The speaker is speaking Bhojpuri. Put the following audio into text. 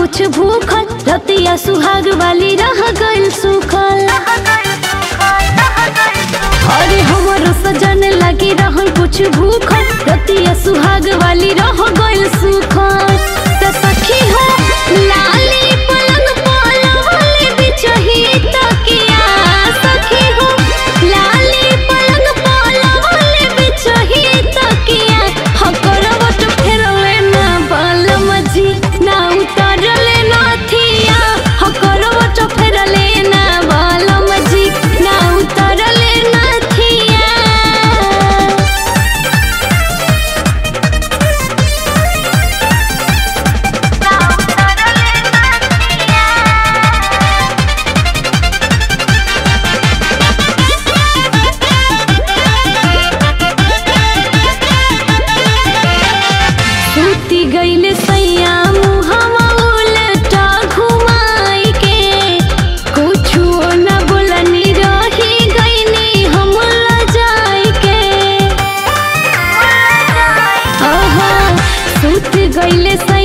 कुछ भूखल रतिया सुहाग वाली रह गइल सुखल अरे हमरो सजन लगी रहल कुछ भूखल रतिया सुहाग वाली रह गइल सुखल त सखी हो लाली पलंग पलवले बिछही तकिया सखी हो लाली पलंग पलवले बिछही तकिया हम करवट फेरले ना बालम जी ना उतरले नथिया हम करवट फेरले ना बालम जी ना उतरले नथिया सूती गईले सैया मुहवा उलटा घुमाई के कुछु न बोलनी रही गईनी हम लजाई के ओहो सूत गईले सैया